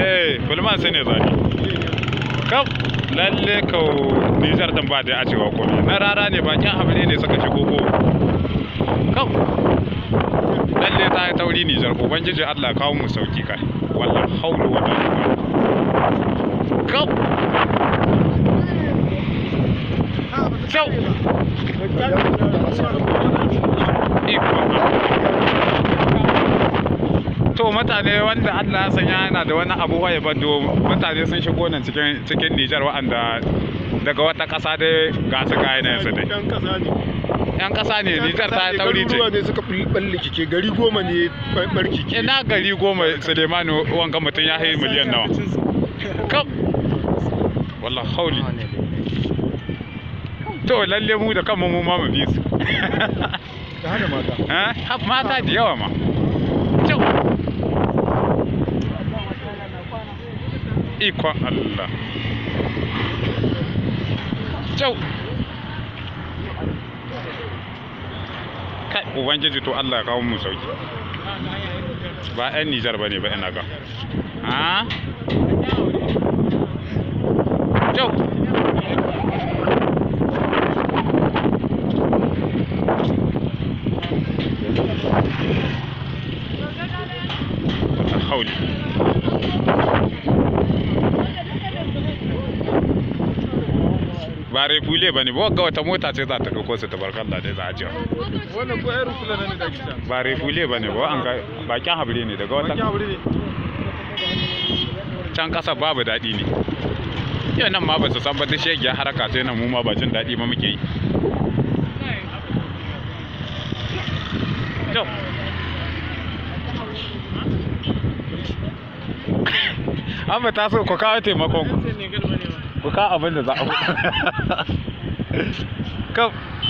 eh bulman sai ne zani kaf lalle kau nijar din ba da a cewa komai na rara ne bakin habire ne suka shigo ko kaf lalle ta yi tauri nijar ubangiji allah kawo mu sauki kai wallah haulu wa kaf kyau to mutane wanda Allah ya sanya yana da wani abu waye bado mutane sun shigo nan cikin cikin Nijar wa'anda daga wata ƙasa dai ga su ga yanayin su dai Yan kasa ne. yan ƙasa ne Nijar ta yi tauri ce Garuruwa ne suka fi balle kike gari goma ne barki ke. ina gari goma Sulemanu wanga mutum ya hayi miliyan nawa kap wallah hauli to lalle mu da kanmu mu ma mu bi su Da hada mata. Eh, har mata da yawa ma kyau ikon Allah kyau kai ubangiji to Allah ya kawo mu sauki ba 'yan Nijar ba ne ba ina ga ha kyau hauli ba refule ba ne ba ga wata mota ce za ta ɗauko su tabarkalla dai za a jiya Wannan ko irin kula ne da gida. ba refule ba ne ba an ga bakin habire ne daga wata Bakin abu ne. can ƙasa babu daɗi ne yau nan ma ba su san ba ta shegiya haraka sai nan mu ma ba jin daɗi ma muke yi Yau. an ba ta so ku kawo taimakon ku ku kawo abin da za a kam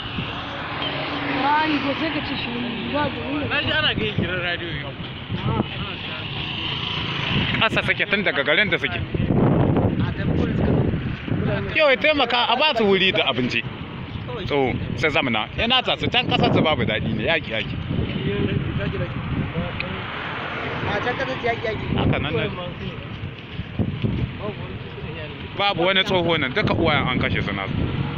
Rani ko sai ka ci shi ba da wuri. Na ji ana gai gidan radiyo yau. ƙasa suke tun daga garin da suke yau ya taimaka a ba su wuri da abinci so sai zamana yana ta su can ƙasar su babu daɗi ne yaƙi yaƙi A can kasar yaƙi yaƙi. haka nan ne babu wani tsoho nan duka uwayen an kashe su nasu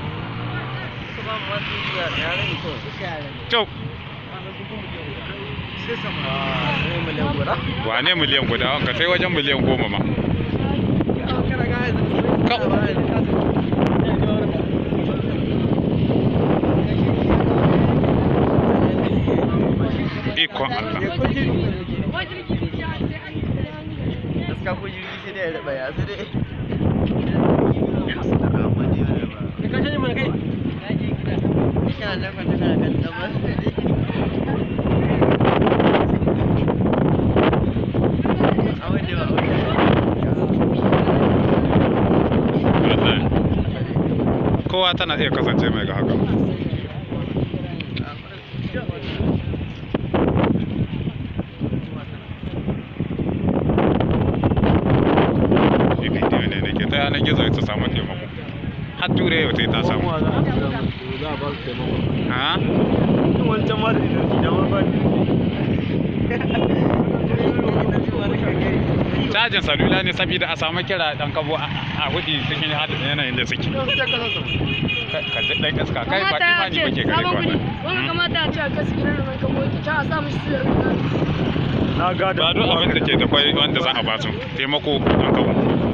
Cau, wane miliyan guda wanka sai wajen miliyan goma ma. Ikon Allah. Gaskiya ko jirgi sai dai ya raba ya sai dai. Kana da kwanta kana kan tsabar. Awai da ba Wallahi. Kowa tana iya kasance mai ga haka. Shi bidiyo ne da ke ta yanar gizo ta samu taimako. Har ture yau ta samu. Za a ba su taimako. Ha? wancan ma da idoki da ma ba Cajin salula ne saboda a samu kira dan kabo a a hudi cikin hadin yanayin da suke. Ka ji dan iska kai ba Kamata ya imani ce bake gare sabon ka kuɗi. Wannan kamata ya ce a kasu gidan mai kamo ki ta a sa mishi su da Na gada. Ba duk abin da ke da kwai wanda za a ba su taimako dan kabo.